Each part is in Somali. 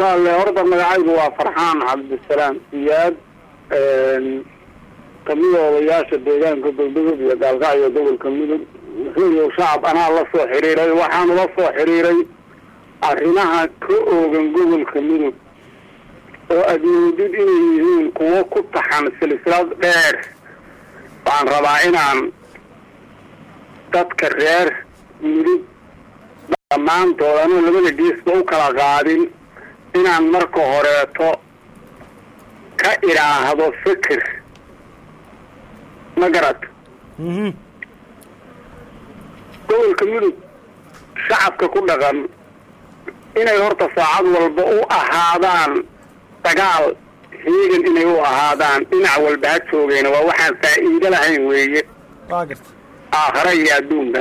walaalle horta magacaygu waa farxaan cabdisalaam siyaad kamida odayaasha deegaanka galmudug iyo gaalkacyo gobolka mudug wuxuu shacab anaa la soo xiriiray waxaanu la soo xiriiray arrimaha ka oogan gobolka mudug oo aada moodid inay yihiin kuwo ku taxan silsilad dheer waxaan rabaa inaan dadka reer mudug dhammaantood anuu labada geesba u kala qaadin inaan marka horeeto ka idhaahdo fikir ma garad gobolka mudug shacabka ku dhaqan inay horta saacad walba u ahaadaan dagaal heegan inay u ahaadaan dhinac walba ha joogeena waa waxaan faa'iido lahayn weeye aakhare iyo adduunka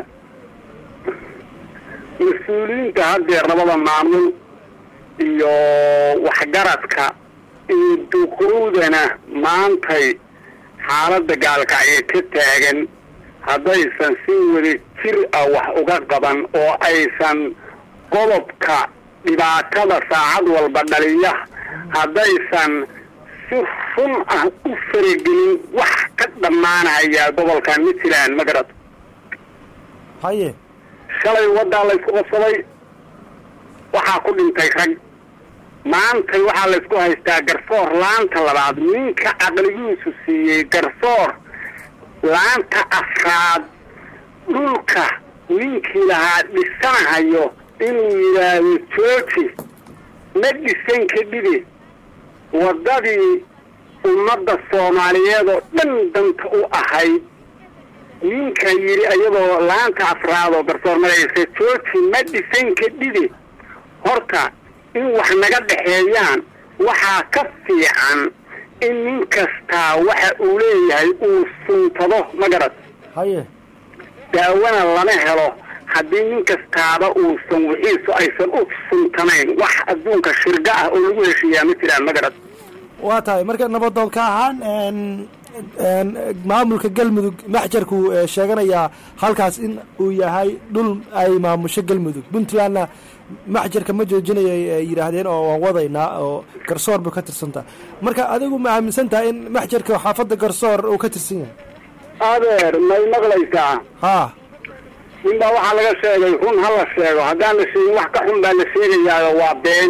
mas-uuliyiinta haddeer labada maamul iyo waxgaradka iyo duqowdana maantay xaaladda gaalkacyo ka taagan haddaysan si wada jir ah wax uga qaban oo aysan qodobka dhibaatada saacad walba dhaliya haddaysan si run ah u faragelin wax ka dhammaanaya gobolkan mitland magarad haye shalay waddaa laysku qabsaday waxaa ku dhintay rag maantay waxaa laysku haystaa garsoor laanta labaad ninka caqligiisu siiyey garsoor laanta afraad dhulka ninkii lahaa dhisanahayo inuu yidhaahdo jooji ma dhisan kadhibe waddadii ummadda soomaaliyeed oo dhan danta u ahayd ninka yidhi iyadoo laanta afraad oo garsoor maraysa jooji ma dhisan kadhibe horta in wax naga dhexeeyaan waxaa ka fiican in nin kastaa waxa uu leeyahay uu suntado ma garad haye daawana lama helo haddii nin kastaaba uusan wixiisu aysan u suntanayn wax adduunka shirga ah oo lagu heshiiyaa ma jiraan ma garad waa tahay marka nabadoonka ahaan maamulka galmudug maxjarku sheeganayaa halkaas in uu yahay dhul ay maamusho galmudug puntlandna maxjarka ma joojinaya ay yidhaahdeen oo waan wadaynaa oo garsoor buu ka tirsantaa marka adigu ma aaminsan tahay in maxjarka xaafadda garsoor uu ka tirsan yahay adeer may maqlaysaa ha nin baa waxaa laga sheegay run ha la sheego haddaan la sheegin wax ka xun baa la sheegayaayo waa been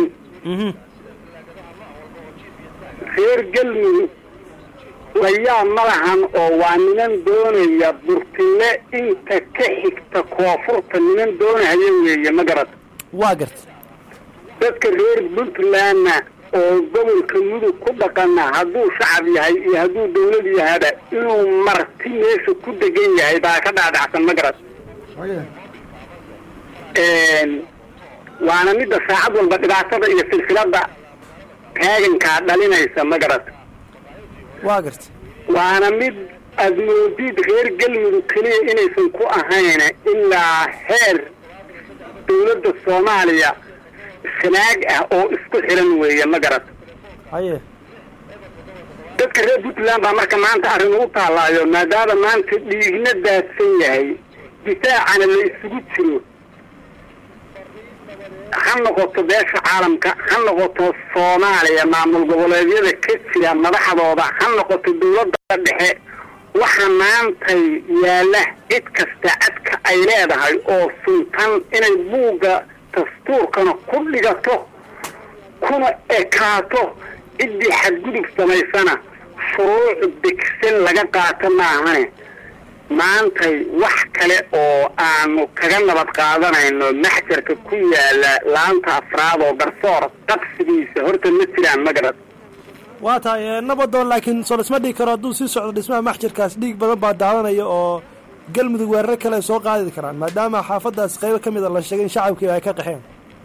reer galmudug layaa ma lahan oo waa niman doonaya burtile inta ka xigta koonfurta niman doonahaya weeye ma garad waa garta dadka reer puntlandna oo gobolka mudug ku dhaqana hadduu shacab yahay iyo hadduu dawlad yahaba inuu marti meesha ku degan yahay baa ka dhaadhacsan ma garad waana midda saacad walba dhibaatada iyo silsilada taagankaa dhalinaysa ma garad waa garta waana mid aada moodid reer galmudug keliya inaysan ku ahayn ilaa heer dawladda soomaaliya sanaag ah oo isku xiran weeye ma garad haye dadka reer puntland baa marka maanta arrin ugu taallaayo maadaama maanta dhiigna daadsan yahay difaacana la isugu jiro ha noqoto beesha caalamka ha noqoto soomaaliya maamul goboleedyada ka jira madaxdooda ha noqoto dawladda dhexe waxa maantay yaalla cid kasta cadka ay leedahay oo suntan inay buugga dastuurkana ku dhigato kuna ekaato ciddii xadgudub samaysana shuruuc degsan laga qaato maahane maantay wax kale oo aanu kaga nabad qaadanayno maxjarka ku yaala laanta afraad oo garsoor qabsigiisa horta ma jiraan ma garad waa tahay nabadoon laakiin soo dhisma dhigi karo hadduu sii socdo dhismaha maxjarkaas dhiig badan baa daadanaya oo galmudug weerar kale ay soo qaadi karaan maadaama xaafadaas qaybo ka mid a la sheegay in shacabkii ay ka qaxeen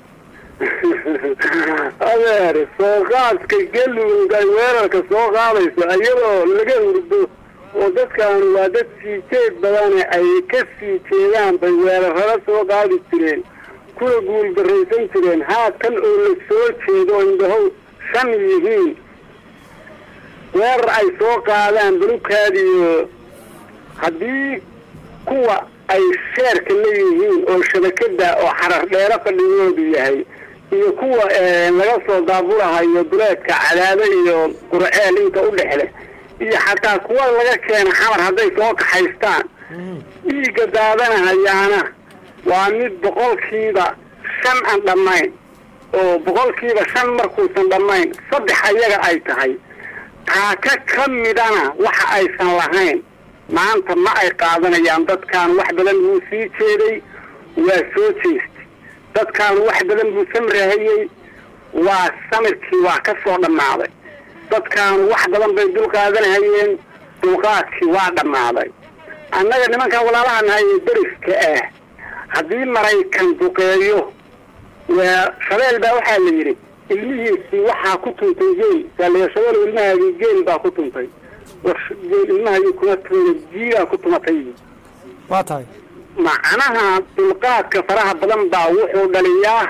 adeer soo qaadka galmudug ay weerarka soo qaadayso iyadoo laga hurdo oo dadkaanu waa dad sii jeed badane ay ka sii jeedaan bay weerarada soo qaadi jireen kuna guuldaraysan jireen haatan oo la soo jeedo oo indhahow shan yihiin weerar ay soo qaadaan balukaadiyo haddii kuwa ay sheerka leeyihiin oo shabakada oo xarar dheero fadhigoodu yahay iyo kuwa laga soo daabulahayo duleedka cadaado iyo qurceel inta u dhexle iyo xataa kuwa laga keena xamar hadday soo kaxaystaan dhiigga daadanahayaana waa mid boqolkiiba shan aan dhammayn oo boqolkiiba shan markuusan dhammayn saddex ayaga ay tahay taaka ka midana waxa aysan lahayn maanta ma ay qaadanayaan dadkan wax badan buu sii jeeday waa soo jeestay dadkan wax badan buu samrahayey waa samirkii waa ka soo dhammaaday dadkan wax badan bay dul qaadanahayeen dulqaadkii waa dhammaaday annaga nimankan walaalaha nahay ee deriska ah haddii maraykan duqeeyo waa shabeel baa waxaa la yidhi ilmihiisii waxaa ku tuntay geel saaliya shabeel ilmahaagii geel baa ku tuntay war geel ilmahaagii kuma tuntay jiigaa ku tumatay waa tahay macnaha dulqaadka faraha badan baa wuxuu dhaliyaa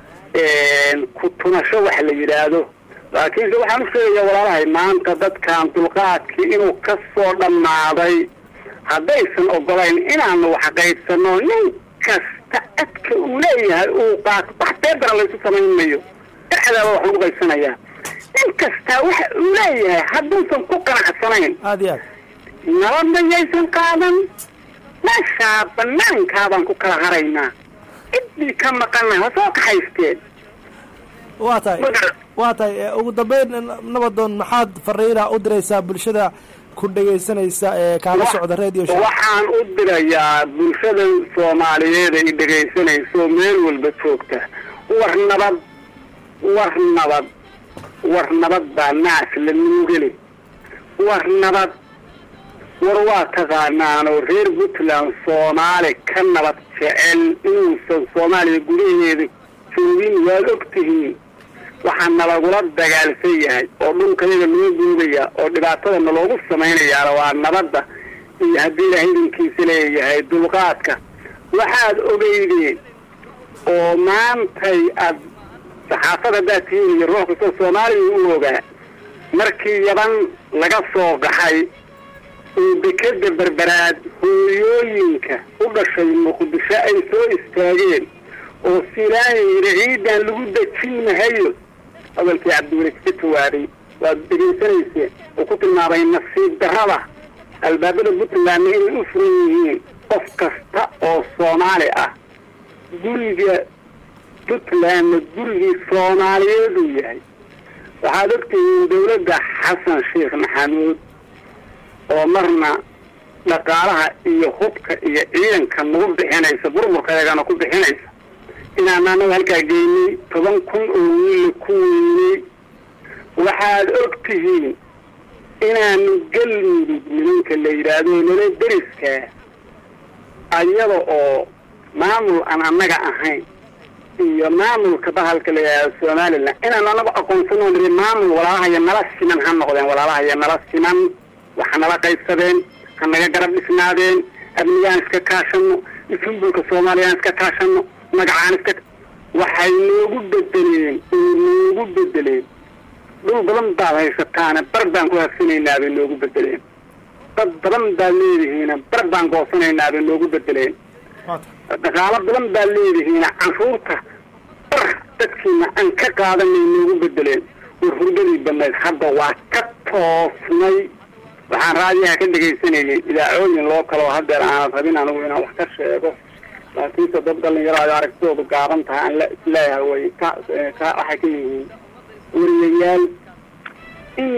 ku tumasho wax la yidhaahdo laakiinse waxaan u sheegayaa walaalahay maanta dadkan dulqaadkii inuu ka soo dhammaaday haddaysan ogolayn inaanu wax qaybsano nin kasta adka uu leeyahay uu qaato wax beedara laysu samayn mayo dhexdaaba wax lagu qaybsanayaa nin kastaa waxa uu leeyahay hadduusan ku qanacsanayn aada iyo aad nabadna yaysan qaadan meeshaa banaankaabaan ku kala haraynaa ciddii ka maqana ha soo kaxaysteen waa tahay waa tahay ugu dambeyn nabadoon maxaad fariina u diraysaa bulshada ku dhegaysanaysa ee kaala socda radio show waxaan u dirayaa bulshada soomaaliyeed ay dhegaysanayso meel walba joogta war nabad war nabad war nabad baa naas la nuugeli war nabad war waa taqaanaanoo reer puntland soomaali ka nabad jecel inuusan soomaaliya gudaheeda joogin waad og tihiin waxaa nalagula dagaalsan yahay oo dhulkayaga loo guudaya oo dhibaatada naloogu samaynayaana waa nabadda iyo haddii ilaahay idinkiisa leeyahay dulqaadka waxaad ogeydeen oo maantay aad saxaafad haddaad tihiin iyo ruux kastoo soomaaliya u ogaa markii yaban laga soo gaxay oo dekeda berberaad hooyooyinka u dhashay muqdisho ay soo istaageen oo silaaya yidhi ciidan lagu dejin mahayo hadalkii cabdiweli ka jawaabay waad dhegaysanayseen oo ku tilmaamay nasiib darrada albaabada puntlandna inay u furan yihiin qof kasta oo soomaali ah guriga puntlandna gurigii soomaaliyeed uu yahay waxaad ogtihiin dawladda xasan sheekh maxamuud oo marna dhaqaalaha iyo hubka iyo ciidanka nagu bixinaysa burburkaygana ku bixinaysa inaan anaga halkaa geynay toban kun oo wiilla ku weynay waxaad og tihiin inaanu galmudug nimanka la yidhaahdo nala deriskaa ayada oo maamul aan annaga ahayn iyo maamulka bahalka la yidhahdo somalilan inaanu anagu aqoonsano niri maamul walaalahaya nala siman ha noqdeen walaalahaya nala siman waxa nala qaybsadeen ha naga garab dhisnaadeen amnigaan iska kaashano isunbulka soomaaliyaan iska kaashano magacaan iska waxay noogu bedeleen oo noogu bedeleen dhul badan baad haysataana bar baan ku harsanaynaa bay noogu bedeleen dad badan baad leedihiina bar baan goosanaynaa bay noogu bedeleen dhaqaalo badan baad leedihiina canshuurta bar dadkiina aan ka qaadanay noogu bedeleen war hurdadii badnayd hadda waa ka toosnay waxaan raadiyaha ka dhegaysanayay idaacooyin loo kaloo hadeer aanad rabin anigu inaan wax ka sheego laakiinse dad dhalinyaro ay aragtidoodu gaaban tahay aan la isleeyahay way ka ka waxay ka yihiin wariyayaal in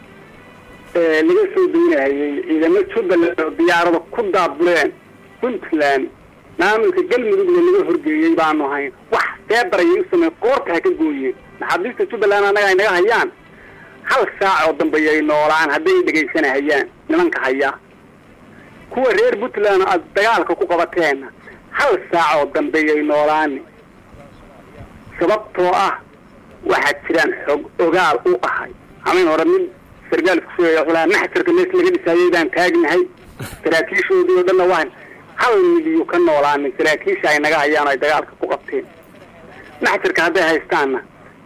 laga soo daynahayay ciidamo jubbaland oo diyaarada ku daabuleen puntland maamulka galmudugna laga horgeeyey baanu hayn wax feebarayay u samey qoorta ha ka gooyeen maxaabiista jubbaland annaga ay naga hayaan hal saac oo dambeeyay noolaan hadday dhegaysanahayaan nimanka hayaa kuwa reer puntland aad dagaalka ku qabateenna hal saac oo dambeeyay noolaani sababtoo ah waxaad jiraan xog ogaal u ahay hamayn hore mid sargaal isku sheegaya wuxuu lahaa maxjarka mees laga dhisaayay baan taagnahay saraakiishoodii oo dhanna waa hal midiyu ka noolaanin saraakiisha ay naga hayaan oo ay dagaalka ku qabteen maxjarka hadday haystaanna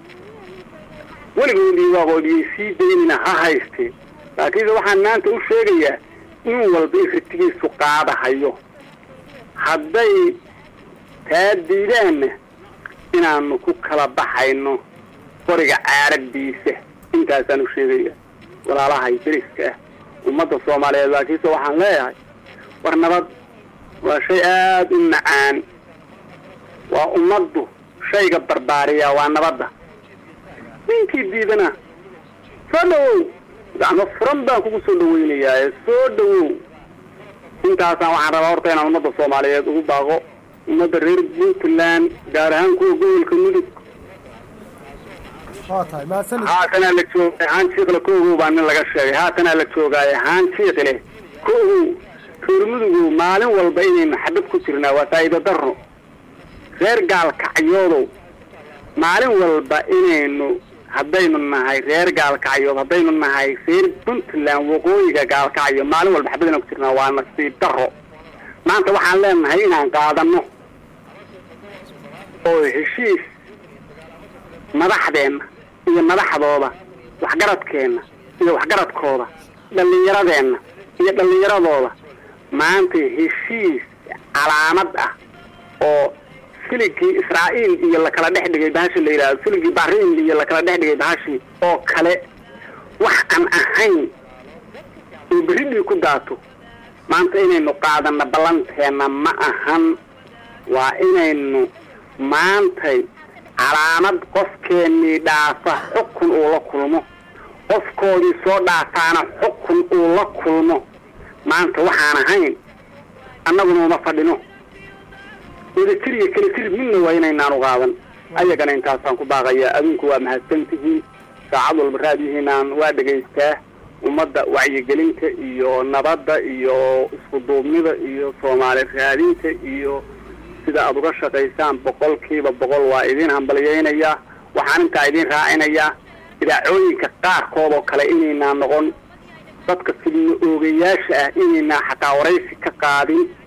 weligoodii waaqoodiyay sii daynina ha haysteen laakiinse waxaan maanta u sheegayaa in walba in ritigiisu qaadahayo hadday taa diidaanna inaanu ku kala baxayno qoriga caaradiisa intaasaan u sheegaya walaalahay deriska ah ummadda soomaaliyeed laakiinse waxaan leeyahay war nabad waa shay aada u macaan waa ummaddu shayga barbaariyaa waa nabadda ninkii diidana soo dhawow gacmo furan baan kugu soo dhaweynayaa soo dhawow intaasaan waxaan rabaa horta inaan ummadda soomaaliyeed ugu baaqo ummadda reer puntland gaar ahaan kuwa gobolka mudug waa tahay mahadsanid haatanaa la joogay haan jiiqle ko ogow baa nin laga sheegay haatanaa la joogaaye haan jiiqle ko ogow reer mudugow maalin walba inaynu xabad ku jirnaa waa faa'iido darro reer gaalkacyoodow maalin walba inaynu haddaynu nahay reer gaalkacyood haddaynu nahay reer puntland waqooyiga gaalkacyo maalin walba xabad inaan ku jirnaa waa nasiib darro maanta waxaan leenahay inaan qaadano oo heshiis madaxdeenna iyo madaxdooda waxgaradkeenna iyo waxgaradkooda dhallinyaradeenna iyo dhallinyaradooda maanta heshiis calaamad ah oo siligii israa'iil iyo lakala dhex dhigay bahashi la yidhahdo siligii bahriin iyo lakala dhex dhigay bahashi oo kale wax aan ahayn oo berridhii ku daato maanta inaynu qaadano ballanteenna ma ahan waa inaynu maantay calaamad qofkeennii dhaafa xukun uu la kulmo qofkoodii soo dhaafaana xukun uu la kulmo maanta waxaan ahayn annaguna uma fadhino wadajir iyo kala tirib midna waa inaynaanu qaadan ayagana intaasaan ku baaqayaa adinku waa mahadsantihiin saacad walba raadiyihiinaan waa dhegaystaa ummadda wacyigelinta iyo nabadda iyo isku duubnida iyo soomaali raadinta iyo sida aada uga shaqaysaan boqolkiiba boqol waa idin hambalyaynayaa waxaan intaa idin raacinayaa idaacooyinka qaarkood oo kale inaynaa noqon dadka fidno oogayaasha ah inaynaa xataa waraysi ka qaadin